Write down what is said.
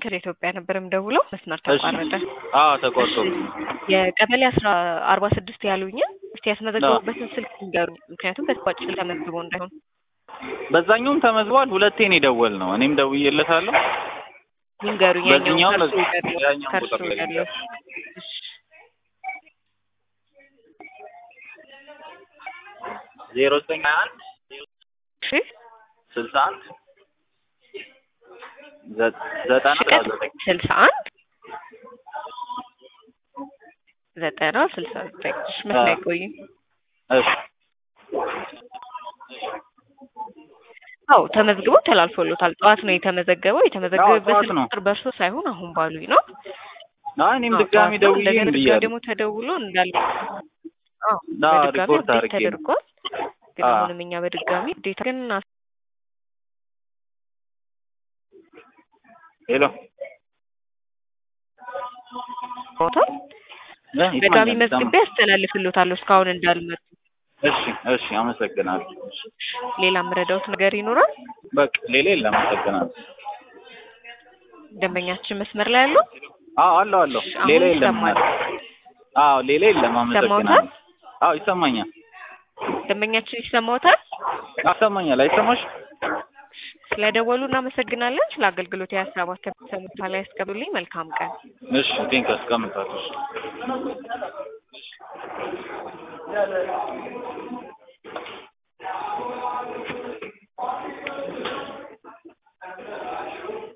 ከኢትዮጵያ ነበር የምደውለው። መስመር ተቋረጠ። አዎ ተቆርጦ የቀበሌ አስራ አርባ ስድስት ያሉኝን እስቲ ያስመዘገቡበትን ስልክ ንገሩኝ። ምክንያቱም በተቋጭ ተመዝግቦ እንዳይሆን በዛኛውም ተመዝቧል። ሁለቴን የደወል ነው። እኔም ደውዬለታለሁ። ይንገሩኝ። ያኛው በዚህኛውም ከእርሱ በዚህ- ያለው ያኛው ከእርሱ ቁጥር ላይ ያለው ዜሮ ዘጠኝ ሀያ አንድ እሺ ስልሳ አንድ ዘ- ዘጠና አስራ ዘጠኝ ስልሳ አንድ ዘጠና ስልሳ ዘጠኝ እሺ መስመር አይቆይም። እሺ አዎ ተመዝግቦ ተላልፎሎታል። ጠዋት ነው የተመዘገበው። የተመዘገበበት ጠዋት ስልክ ነው። ቁጥር በእርሶ ሳይሆን አሁን ባሉኝ ነው። አይ እኔም አዎ፣ ድጋሚ ጠዋት ነው። ደውዬ እንደገና እምቢ ድጋሚ አለ። ደግሞ ተደውሎ እንዳለ አዎ አዎ፣ በድጋሚ ሪፖርት አፕዴት አድርጌ ነው። ተደርጓል። ግን አዎ። አሁንም እኛ በድጋሚ ዴታ ግን ሄሎ አስታውቷል። እ ድጋሚ ይሰማኛል፣ መዝግቤ ያስተላልፍሎታለሁ እስካሁን እንዳልመጡ። እሺ እሺ፣ አመሰግናለሁ። ሌላ የምረዳውት ነገር ይኖራል? በቃ ሌላ የለም። አመሰግናለሁ። ደንበኛችን መስመር ላይ ያለው አዎ አለው አለው። አሁን ሌላ የለም። ይሰማል። አዎ ሌላ የለም። አመሰግናለሁ። ይሰማዎታል? አዎ ይሰማኛል። ደንበኛችን ይሰማዎታል? ይሰማኛል። አይሰማሽ? ስለደወሉ እናመሰግናለን። ስለ አገልግሎት የሀሳባት ከሰሙታ ላይ ያስቀብሉልኝ። መልካም ቀን። እሺ ቴንክ አስቀምጣለሁ።